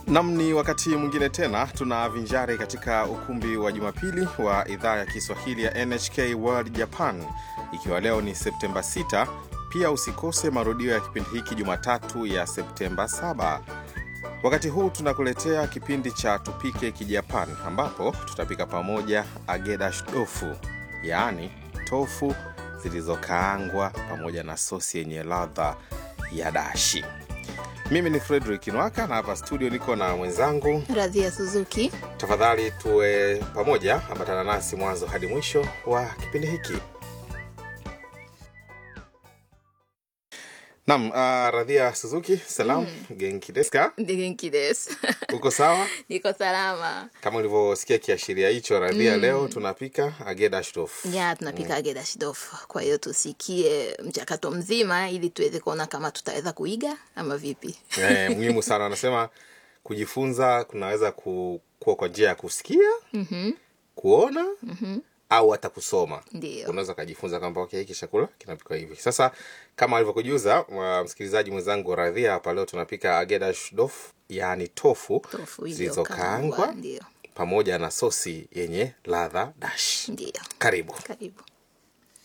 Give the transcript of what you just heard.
Nam, ni wakati mwingine tena tunavinjari katika ukumbi wa Jumapili wa idhaa ya Kiswahili ya NHK World Japan, ikiwa leo ni Septemba 6. Pia usikose marudio ya kipindi hiki Jumatatu ya Septemba 7. Wakati huu tunakuletea kipindi cha Tupike Kijapan, ambapo tutapika pamoja agedash tofu, yaani tofu zilizokaangwa pamoja na sosi yenye ladha ya dashi. Mimi ni Frederick Nwaka na hapa studio niko na mwenzangu. Radhia Suzuki. Tafadhali tuwe pamoja, ambatana nasi mwanzo hadi mwisho wa kipindi hiki. Nam, uh, Radhia Suzuki, salam genki desu ka? Genki desu. Uko sawa? Niko salama. Kama ulivyosikia kiashiria hicho, Radhia, leo tunapika agedash tofu. Ya, tunapika agedashi tofu. Kwa hiyo tusikie mchakato mzima ili tuweze kuona kama tutaweza kuiga ama vipi. Eh, muhimu sana wanasema kujifunza kunaweza ku- kuwa kwa njia ya kusikia kuona au hata kusoma Ndio. unaweza ukajifunza kwamba okay, hiki chakula kinapikwa hivi sasa kama alivyokujuza wa- msikilizaji mwenzangu radhia hapa leo tunapika agedash dof yaani tofu, Tofu zilizokaangwa iliyokaangwa. Ndio. pamoja na sosi yenye ladha dash Ndio. karibu Karibu.